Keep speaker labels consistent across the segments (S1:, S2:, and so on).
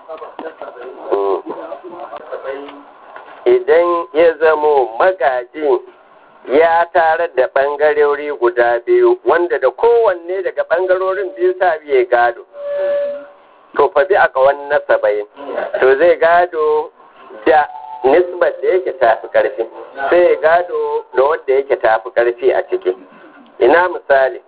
S1: idan ya zamo magajin ya tare da ɓangarori guda biyu wanda da kowanne daga ɓangarorin biyu sa biye gado to fa bi a kawan nasabai to zai gado da nisbar da yake tafi karfi sai ya gado da wanda yake tafi karfi a ciki ina misali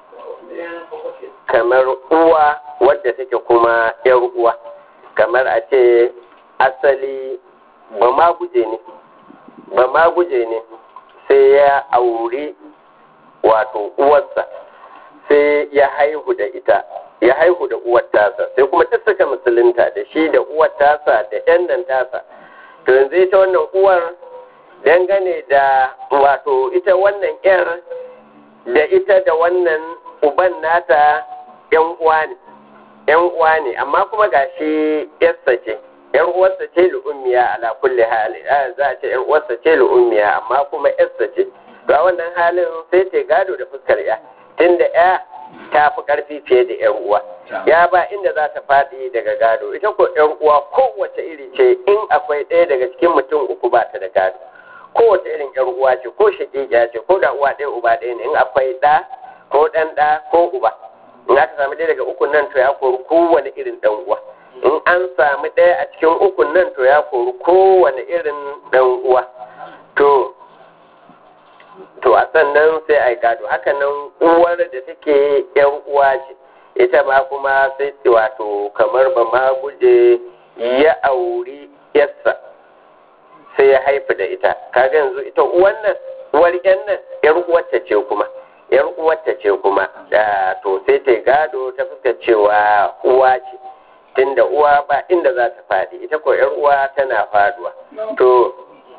S1: kamar uwa wadda take kuma yar uwa kamar a ce asali ba ma guje ne ba ma guje ne sai ya auri wato uwarsa sai ya haihu da ita ya haihu da uwar tasa sai kuma duk suka musulunta da shi da uwar tasa da yan nan tasa to yanzu ita wannan uwar dangane da wato ita wannan yar da ita da wannan uban nata yan uwa ne yan uwa ne amma kuma gashi yarsa ce yar uwarsa ce lu'ummiya ala kulli hali za a ce yar uwarsa ce lu'ummiya amma kuma yarsa ce to a wannan halin sai ta gado da fuskar ya tunda ya ta fi karfi fiye da yar uwa ya ba inda za ta faɗi daga gado ita ko yar uwa kowace iri ce in akwai ɗaya daga cikin mutum uku ba ta da gado kowace irin yar uwa ce ko shaƙiƙiya ce ko da uwa ɗaya uba ɗaya ne in akwai ɗa ko ɗan ɗa ko uba in aka samu ɗaya daga ukun nan to ya kori kowane irin ɗan uwa in an samu ɗaya a cikin ukun nan to ya kori kowane irin ɗan uwa to to a sannan sai a yi gado haka nan uwar da take yan uwa ce ita ma kuma sai wato kamar ba ma guje ya auri yarsa sai ya haifi da ita kaga yanzu ita uwan nan uwar yan nan yar uwarta ce kuma yar uwarta ce kuma da to sai ta gado ta fuskar cewa uwa ce tunda uwa ba inda za ta faɗi ita ko yar uwa tana faduwa to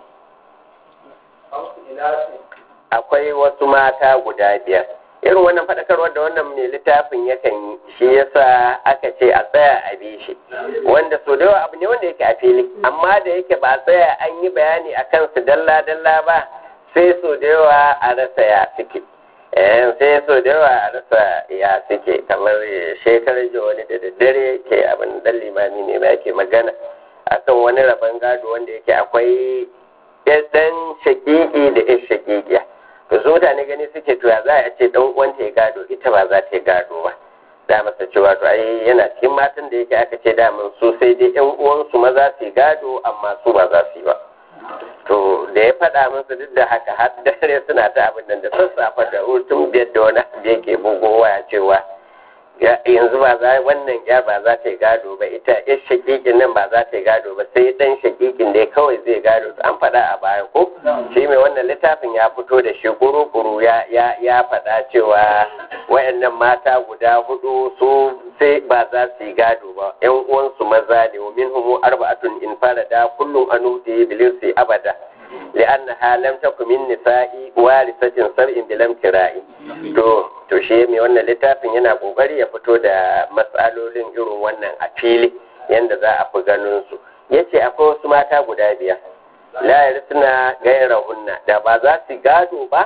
S1: akwai wasu mata guda biyar irin wannan faɗakarwar da wannan mai littafin yakan yi shi yasa aka ce a tsaya a bi shi wanda so da yawa abu ne wanda yake a fili amma da yake ba a tsaya an yi bayani a kansu dalla dalla ba sai so da yawa a rasa ya suke sai so da yawa a rasa ya suke kamar shekarar jiya wani da daddare ke abin dan limami ne ma yake magana akan wani rabon gado wanda yake akwai ɗan shakiki da ɗan shakikiya to su mutane gani suke to ya za a ce dan uwanta ya gado ita ba za ta yi gado ba da masa cewa to ai yana cikin matan da yake aka ce daman su sai dai yan uwansu maza su gado amma su ba za su yi ba to da ya faɗa musu duk da haka har dare suna ta abin nan da sassafa da hutun biyar da wani abu yake bugowa ya cewa yanzu ba za wannan ya ba za ta yi gado ba ita ya shakikin nan ba za ta yi gado ba sai dan shakikin da kawai zai gado an faɗa a baya ko shi mai wannan littafin ya fito da shi kuru-kuru ya ya faɗa cewa wayannan mata guda hudu su sai ba za su yi gado ba yan uwansu maza ne wa minhum arba'atun in farada kullum anuti bilirsi abada لأنها لم تكن من نساء وارثة سبع بلم كراء to to shi mai wannan littafin yana kokari ya fito da matsalolin irin wannan a fili yanda za a fi ganin su yace akwai wasu mata guda biyar la yarsuna gaira hunna da ba za su gado ba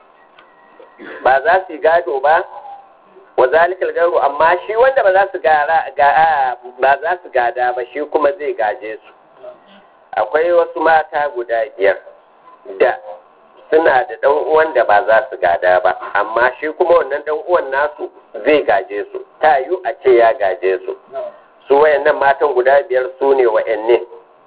S1: ba za su gado ba wa zalikal garu amma shi wanda ba za su gara ba za su gada ba shi kuma zai gaje su akwai wasu mata guda biyar da suna da ɗan uwan da ba za su gada ba amma shi kuma wannan ɗan uwan nasu zai gaje su ta yi a ce ya gaje su su wayannan matan guda biyar su ne wayanne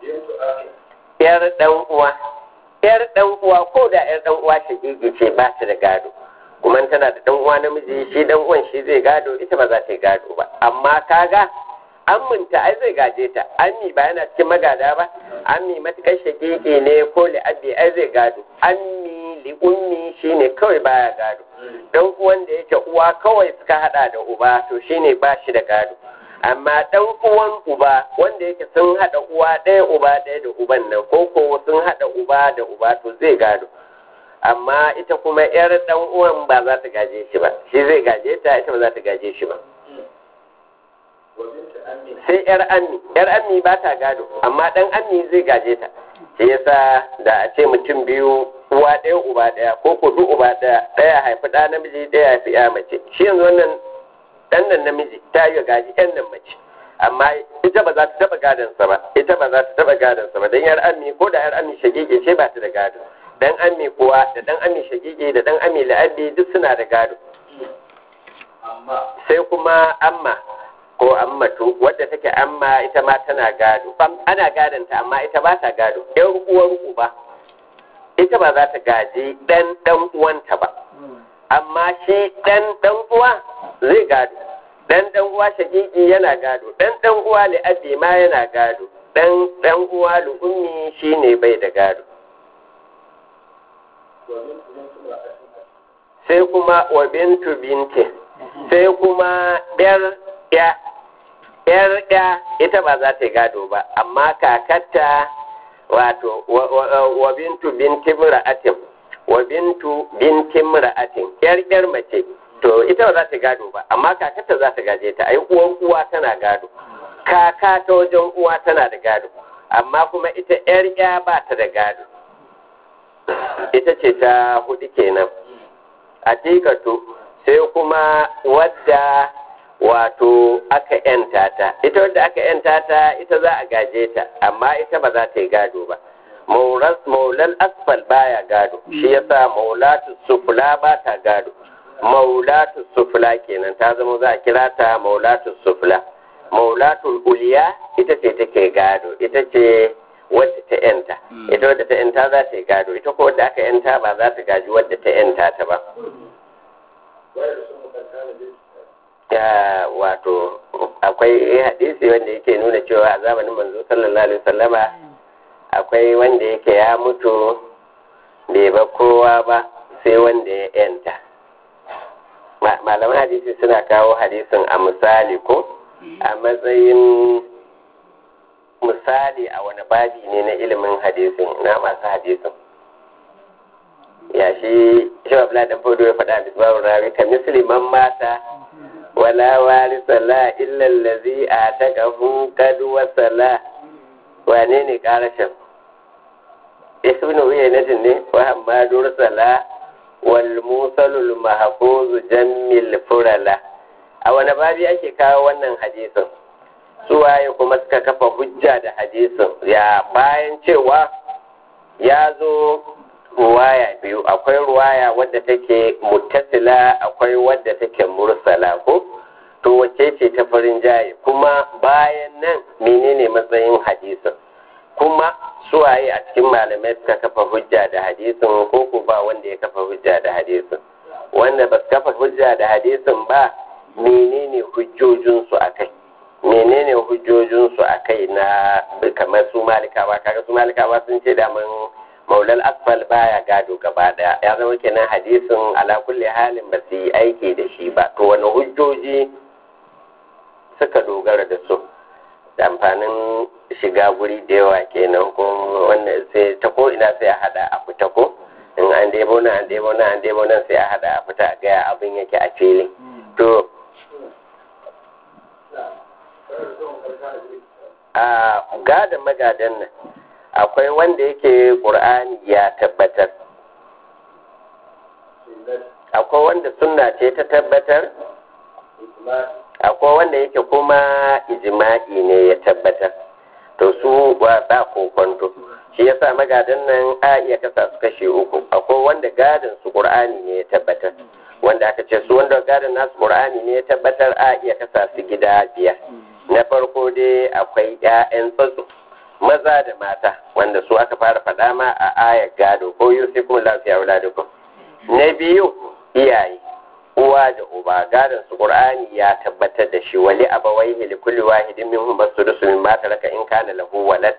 S1: yar ɗan uwa yar ɗan uwa ko da yar ɗan uwa shagigi ce ba ta da gado kuma tana da ɗan uwa namiji shi ɗan uwan shi zai gado ita ba za ta yi gado ba amma kaga amminta ai zai gaje ta ammi ba yana cikin magada ba ammi matukar shakiki ne ko li'abbi ai zai gado ammi li ummi shine kawai baya gado dan uwan da yake uwa kawai suka hada da uba to shine ba shi da gado amma dan uwan uba wanda yake sun hada uwa ɗaya uba ɗaya da uban nan ko ko sun hada uba da uba to zai gado amma ita kuma yar dan uwan ba za ta gaje shi ba shi zai gaje ta ita ba za ta gaje shi ba sai yar ammi yar ammi ba ta gado amma dan ammi zai gaje ta shi yasa da a ce mutum biyu uwa ɗaya uba ɗaya ko ko duk uba ɗaya ɗaya haifi ɗa namiji ɗaya haifi ya mace shi yanzu wannan ɗan nan namiji ta yi gaji ɗan nan mace amma ita ba za ta taba gadonsa ba ita ba za ta taba gadonsa ba dan yar ammi ko da yar ammi shagege ce ba ta da gado dan ammi kuwa da dan ammi shagege da dan ammi la'abi duk suna da gado sai kuma amma ko ammatu wadda take amma ita ma tana gado ana gadonta amma ita ba ta gado yan uwar uba ita ba za ta gaji dan dan uwanta ba amma shi dan dan uwa zai gado dan dan uwa shagigi yana gado dan dan uwa li abi ma yana gado dan dan uwa li ummi shine bai da gado sai kuma wa bintu binti sai kuma yar ya yar ya ita ba za ta yi gado ba amma kakatta wato wa bintu binti mura'atin wa bintu binti mura'atin yar yar mace to ita ba za ta gado ba amma kakarta za ta gaje ta ai uwan uwa tana gado kaka ta wajen uwa tana da gado amma kuma ita yar ya ba ta da gado ita ce ta hudu kenan a sai kuma wadda wato aka yanta ta ita wadda aka yanta ta ita za a gaje ta amma ita ba za ta yi gado ba maulal asfal baya gado shi yasa maulatu sufula ba ta gado maulatu sufula kenan ta zama za a kira ta maulatu sufula maulatu uliya ita ce take gado ita ce wadda ta yanta ita wadda ta yanta za ta yi gado ita ko wadda aka yanta ba za ta gaji wadda ta yanta ta ba ya wato akwai hadisi wanda yake nuna cewa a zamanin manzo sallallahu alaihi wasallama akwai wanda yake ya mutu bai ba kowa ba sai wanda ya yanta malaman hadisi suna kawo hadisin a misali ko a matsayin misali a wani babi ne na ilimin hadisin na masu hadisin ya shi shi wa dan fodo ya faɗa bisbawu rawi ka musliman mata wala warisa la illa allazi ataqahu qad wasala wane ne karashin ibn uyaynatin ne wa hamadu rusala wal musalul mahfuz jammil furala a wani babi ake kawo wannan hadisin su waye kuma suka kafa hujja da hadisin ya bayan cewa ya zo ruwaya biyu akwai ruwaya wadda take muttasila akwai wadda take mursala ko to wacce ce ta farin jaye kuma bayan nan menene matsayin hadisin kuma suwaye a cikin malamai suka kafa hujja da hadisin ko ko ba wanda ya kafa hujja da hadisin wanda ba su kafa hujja da hadisin ba menene hujjojinsu a kai menene hujjojinsu a kai na kamar su malikawa kaga su malikawa sun ce da mun maulal asfal baya gado gaba daya ya zama kenan hadisin ala kulli halin ba su yi aiki da shi ba to wani hujjoji suka dogara da su da amfanin shiga guri da yawa kenan ko wannan sai ta ko ina sai a hada a fita ko in an debo nan an debo nan an debo nan sai a hada a fita a gaya abin yake a fili to a gadon magadan nan akwai wanda yake ƙur'ani ya tabbatar akwai wanda sunna ce ta tabbatar akwai wanda yake kuma ijima'i ne ya tabbatar to su ba ba kokonto shi yasa magadan nan a iya kasa su kashe uku akwai wanda gadon su ƙur'ani ne ya tabbatar wanda aka ce su wanda gadon nasu ƙur'ani ne ya tabbatar a iya kasa su gida biyar na farko dai akwai 'ya'yan tsatso maza da mata wanda su aka fara faɗa ma a ayar gado ko yi sai kuma lafiya wula da na biyu iyaye uwa da uba gadon su qur'ani ya tabbatar da shi wali abawaihi li kulli wahidin minhum basudusu min ma taraka in kana lahu walad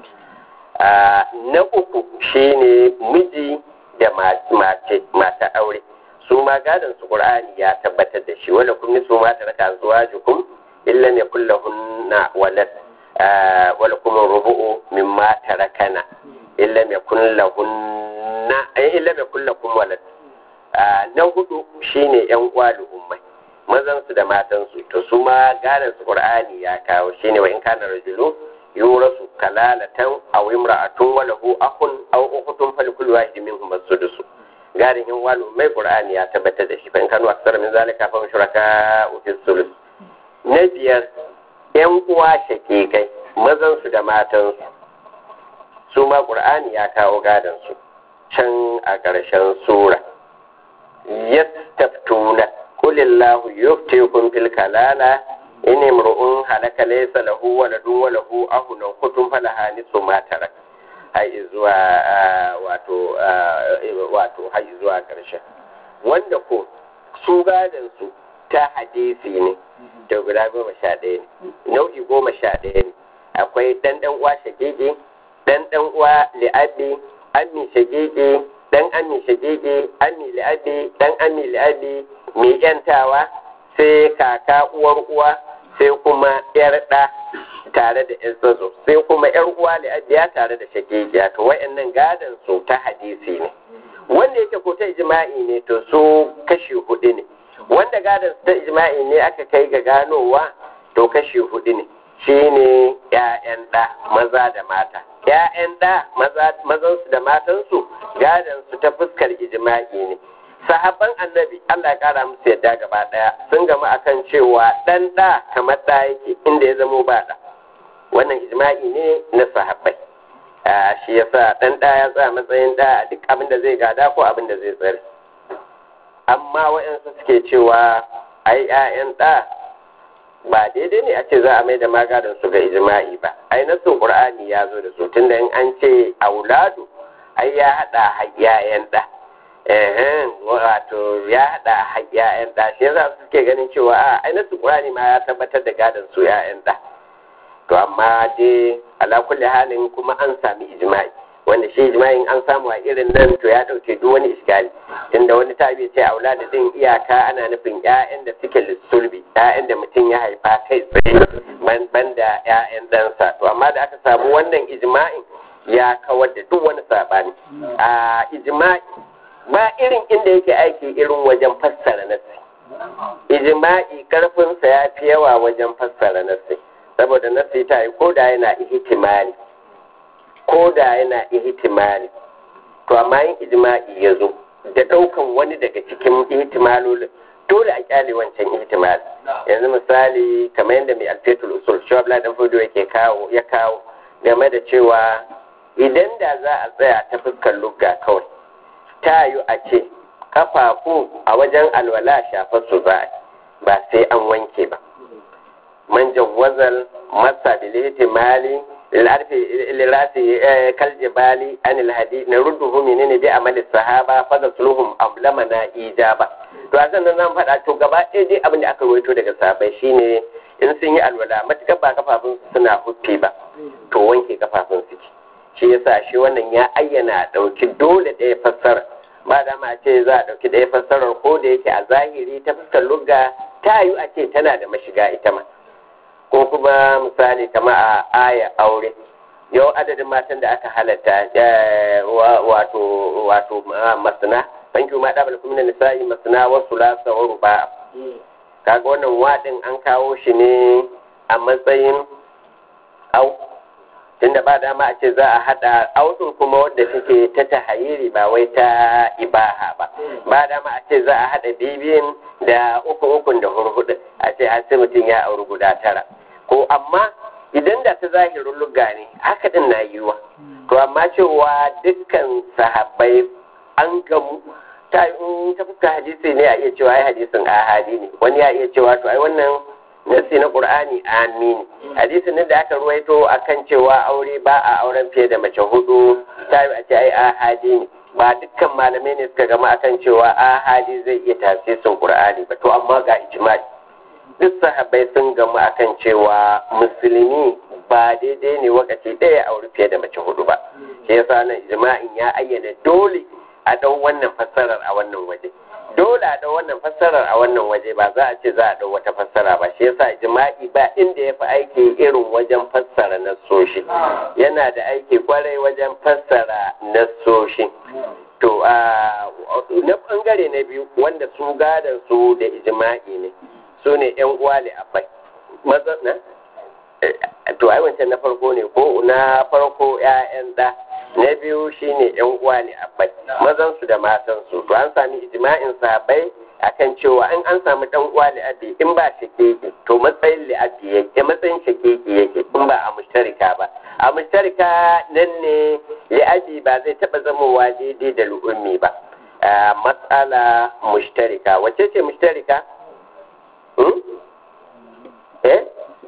S1: na uku shine miji da mace mata aure su ma gadon su qur'ani ya tabbatar da shi wala kun nisu ma taraka azwajukum illa yakul lahunna walad wala kuma rubu'u mimma tarakana illa mai kulla hunna illa mai kulla kun walad na hudu shine yan uwa da ummai mazan su da matan su to su ma gadan su qur'ani ya kawo shine wa in kana rajulu yurasu kalalatan aw imra'atun wa lahu akhun aw ukhtun fa likulli wahidin minhum as-sudus gadan yan uwa da ummai qur'ani ya tabbatar da shi fa in kanu aksara min zalika fa shuraka fi sulus na biyar yan uwa shakikai mazan su da matan su su ma qur'ani ya kawo gadon su can a ƙarshen sura yastaftuna qulillahu yuftikum fil kalala in imru'un halaka laysa lahu waladun wa lahu ahun kutun falaha nisu ma tarak har zuwa wato wato har zuwa ƙarshen wanda ko su gadon su ta hadisi ne da guda goma sha ɗaya ne nau'i goma sha ɗaya ne akwai ɗan ɗan uwa shagege ɗan ɗan uwa li'abi ammi shagege ɗan ammi shagege ammi li'abi ɗan ammi li'abi mai yantawa sai kaka uwar uwa sai kuma yar ɗa tare da yan tsatso sai kuma yar uwa li'abiya tare da shagegiya to wayannan gadon su ta hadisi ne wanda yake ko ta ijma'i ne to su kashi hudu ne wanda gadon su ta ijma'i ne aka kai ga ganowa to kashi hudu ne shine ƴaƴan ɗa maza da mata ƴaƴan ɗa mazansu da matansu gadon su ta fuskar ijma'i ne sahabban annabi Allah ya kara musu yadda gaba daya sun gama akan cewa dan ɗa kamar ɗa yake inda ya zamo ba ɗa wannan ijma'i ne na sahabbai shi yasa dan ɗa ya tsaya matsayin ɗa a duk abin da zai gada ko abin da zai tsare amma waɗansu suke cewa ai 'ya'yan ɗa ba daidai ne a ce za a mai da magadan su ga ijma'i ba ai nasu qur'ani ya zo da su tunda in an ce auladu ai ya hada hayyayen ɗa ehen wato ya hada hayyayen ɗa shi yasa suke ganin cewa a ai nasu qur'ani ma ya tabbatar da gadan su 'ya'yan ɗa to amma dai ala kulli halin kuma an sami ijma'i wanda shi ijma'in an samu a irin nan to ya dauke duk wani iskali tunda wani tabi ce aula da din iyaka ana nufin ƴaƴan da suke lissulbi ƴaƴan da mutum ya haifa kai tsaye ban da ƴaƴan ɗansa to amma da aka samu wannan ijma'in ya kawar da duk wani sabani a ijma'i ba irin inda yake aiki irin wajen fassara nassi ijma'i karfinsa ya fi yawa wajen fassara nassi saboda nassi ta yi ko da yana ihtimali ko da yana ihtimali to amma yin ijma'i ya zo da ɗaukan wani daga cikin ihtimalolin dole a kyale wancan ihtimali yanzu misali kamar yadda mai alfetul usul shawabla dan fudu yake kawo ya kawo game da cewa idan da za a tsaya ta fuskar lugga kawai ta yi a ce kafafu a wajen alwala shafar su za ba sai an wanke ba man jawwazal masa bil ihtimali العرف للراس كالجبال عن الحديث نرده منين بعمل الصحابة فغسلهم أظلمنا إجابة to a sannan zan faɗa to gaba ɗaya dai abin da aka rawaito daga sahabbai shine in sun yi alwala matuƙar ba kafafun suna huffi ba to wanke kafafun suke shi yasa shi wannan ya ayyana ɗauki dole ɗaya fassara ba da ma ce za a ɗauki ɗaya fassarar ko da yake a zahiri ta fuskar lugga ta yi a ce tana da mashiga ita ma ko kuma misali kama a aya aure yau adadin matan da aka halatta wato wato masana banki ma dabal kuma nisa'i masana wasu lasa wa ruba kaga wannan wadin an kawo shi ne a matsayin au tunda ba dama a ce za a hada audun kuma wadda take ta tahayiri ba wai ta ibaha ba ba dama a ce za a hada bibiyin da uku ukun da hurhudu a ce har sai mutum ya auri guda tara ko amma idan da ta zahirin lugga ne haka din na yiwa to amma cewa dukkan sahabbai an gamu ta in ta fuska hadisi ne a iya cewa ai hadisin ahadi ne wani ya iya cewa to ai wannan nasi na qur'ani amini hadisin ne da aka ruwaito akan cewa aure ba a auren fiye da mace hudu ta a ce ai ahadi ne ba dukkan malamai ne suka gama akan cewa ahadi zai iya tasirin qur'ani ba to amma ga ijma'i duk sahabbai sun gamu akan cewa musulmi ba daidai ne wakaci ɗaya aure fiye da mace hudu ba shi yasa nan ijma'in ya ayyana dole a ɗau wannan fassarar a wannan waje dole a ɗau wannan fassarar a wannan waje ba za a ce za a ɗau wata fassara ba shi yasa ijma'i ba inda ya fi aiki irin wajen fassara nassoshi yana da aiki kwarai wajen fassara nassoshi to na bangare na biyu wanda su gadan su da ijma'i ne su ne yan uwa ne abai maza na to ai wancan na farko ne ko na farko ƴaƴan da na biyu shine yan uwa ne abai mazan su da matan su to an sami ijma'in sahabbai akan cewa in an samu dan uwa li'abi in ba shakiki to matsayin li'abi yake matsayin shakiki yake in ba a mushtarika ba a mushtarika nan ne li'abi ba zai taba zamowa daidai da lu'ummi ba matsala mushtarika wacce ce mushtarika eh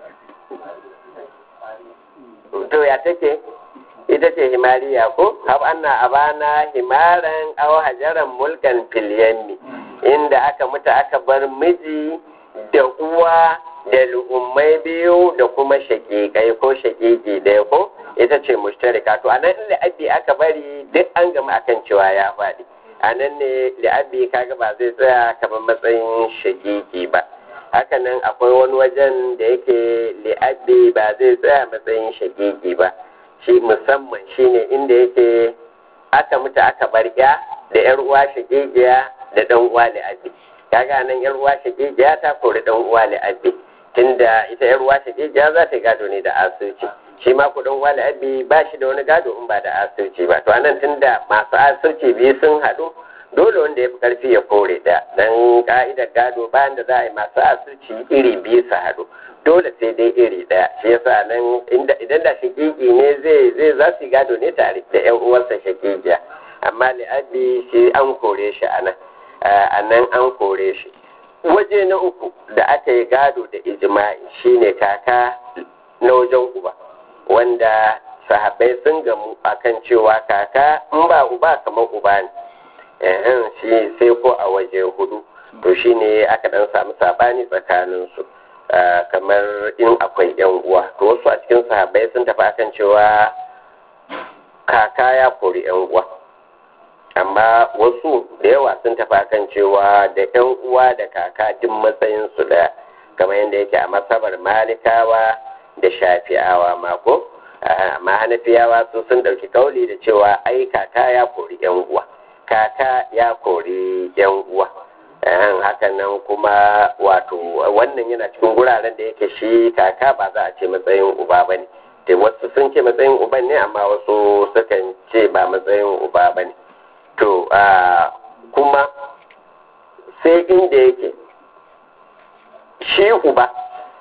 S1: to ya take ita ce himariya ko hab anna abana himaran aw hajaran mulkan fil yammi inda aka mutu aka bar miji da uwa da lu'ummai biyu da kuma shakikai ko shakiki ɗaya ko ita ce mushtarika to anan in li'abi aka bari duk an gama akan cewa ya faɗi anan ne li'abi kaga ba zai tsaya kamar matsayin shakiki ba hakanan akwai wani wajen da yake li'abi ba zai tsaya matsayin shakiki ba shi musamman shine inda yake aka mutu aka bar ya da yar uwa shakikiya da dan uwa li'abi kaga nan yar uwa shakikiya ta kori dan uwa li'abi tunda ita yar uwa shakikiya za ta gado ne da asirci shi ma ku dan uwa li'abi ba shi da wani gado in ba da asirci ba to anan tunda masu asirci biyu sun haɗu dole wanda ya fi karfi ya kore da dan ka'idar gado bayan da za a yi masu asirci iri biyu su haɗu dole sai dai iri ɗaya shi yasa nan idan da shakiki ne zai zai za su gado ne tare da yan uwarsa shakikiya amma li'abi shi an kore shi a nan a nan an kore shi waje na uku da aka yi gado da ijma'i shine kaka na wajen uba wanda sahabbai sun gamu akan cewa kaka in ba uba kamar uba ne shi sai ko a waje hudu to shine aka dan samu sabani tsakaninsu kamar in akwai yan uwa to wasu a cikin sahabbai sun tafi akan cewa kaka ya kori yan uwa amma wasu da yawa sun tafi akan cewa da yan uwa da kaka duk matsayin su da kamar yadda yake a masabar malikawa da shafi'awa mako amma hanafiyawa su sun dauki kauli da cewa ai kaka ya kori yan uwa kaka ya kori yan uwa hakan nan kuma wato wannan yana cikin guraren da yake shi kaka ba za a ce matsayin uba ba ne da wasu sun ce matsayin uban ne amma wasu sukan ce ba matsayin uba ba ne to kuma sai inda yake shi uba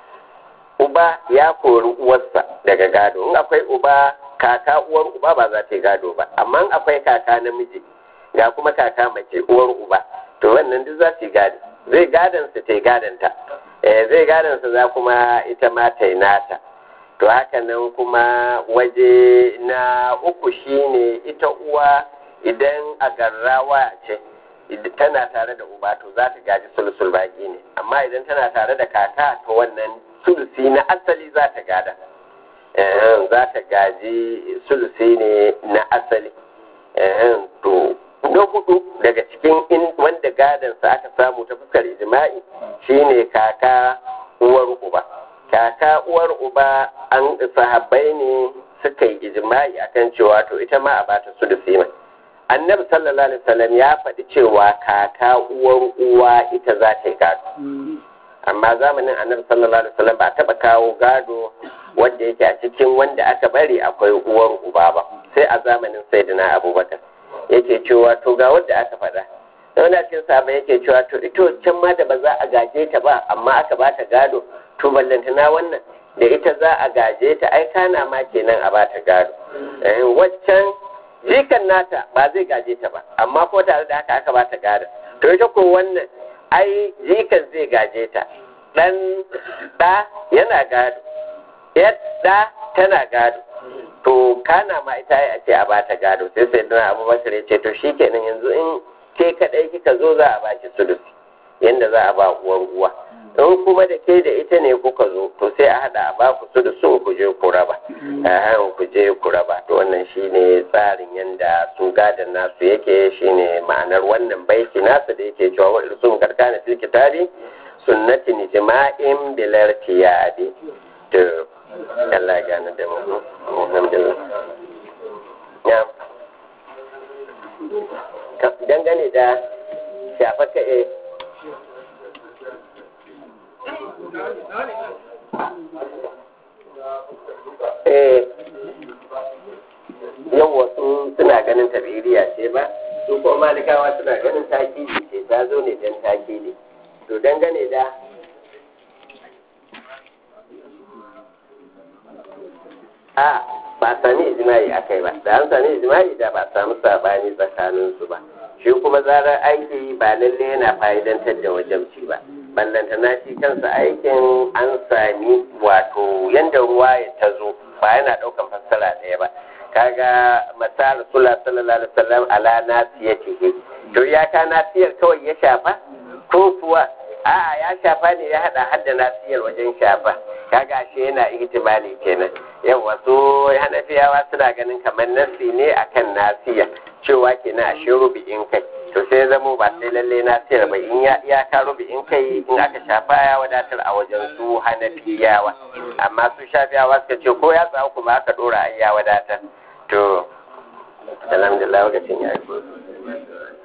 S1: uba ya kori uwarsa daga gado in akwai uba kaka uwar uba ba za ta yi gado ba amma akwai kaka namiji ga kuma kaka mace uwar uba to wannan duk za su yi gado zai gadon su ta yi gadonta zai gadon su za kuma ita ma ta yi nata to haka nan kuma waje na uku shine ita uwa idan a garrawa ce tana tare da uba to za ta gaji sulsul baki ne amma idan tana tare da kaka to wannan sulusi na asali za ta gada za ta gaji sulusi ne na asali to na hudu daga cikin wanda gadansa aka samu ta fuskar ijma'i shine kaka uwar uba kaka uwar uba an sahabbai ne suka yi ijma'i akan cewa to ita ma a bata su da sima annabi sallallahu alaihi wasallam ya faɗi cewa kaka uwar uwa ita za ta yi gado amma zamanin annabi sallallahu alaihi wasallam ba taɓa kawo gado wanda yake a cikin wanda aka bari akwai uwar uba ba sai a zamanin sayyidina abubakar yake cewa to ga wanda aka faɗa wanda cikin sabon yake cewa to ito can ma da ba za a gaje ta ba amma aka ba ta gado to ballantana wannan da ita za a gaje ta ai kana ma kenan a ba ta gado waccan jikan nata ba zai gaje ta ba amma ko tare da haka aka ba ta gado to ita ko wannan ai jikan zai gaje ta dan da yana gado yadda tana gado to kana ma ita a ce a bata gado sai sai dana abubakar ya ce to shikenan yanzu in ke kadai kika zo za a baki sulusi yanda za a ba uwar uwa in kuma da ke da ita ne kuka zo to sai a hada a ba ku sulusun ku je ku raba a ku je ku raba to wannan shine tsarin yanda su gadan nasu yake shine ma'anar wannan baiti nasu da yake cewa wa irsum karkana fil kitabi sunnatin jima'in bilar tiyadi to Allah ya gane da mu alhamdulillah ya dangane da shafa ka'e eh yau wasu suna ganin tabiriya ce ba su ko malikawa suna ganin takiji ce ta zo ne don take ne to dangane da a ba sami ijimai a kai ba da an sami ijimai da ba samu sabani tsakaninsu ba shi kuma zarar aiki ba lalle yana fa'idantar da wajabci ba ballantana shi kansa aikin an sami wato yanda ruwa ya tazo ba yana ɗaukan fassara ɗaya ba kaga masar sula sallallahu alaihi wasallam ala nasiyatihi to ya ka nasiyar kawai ya shafa ko kuwa a'a ya shafa ne ya hada hadda nasiyar wajen shafa kaga shi yana ihtimali kenan yawa su hanafiyawa suna ganin kamar nasi ne akan nasiya cewa kenan a shi rubi'in kai to sai zamo ba sai lalle nasiyar ba in ya iyaka rubi'in kai in aka shafa ya wadatar a wajen su hanafiyawa amma su shafiyawa suka ce ko ya tsawo kuma aka dora ai ya wadatar to alhamdulillah lokacin ya yi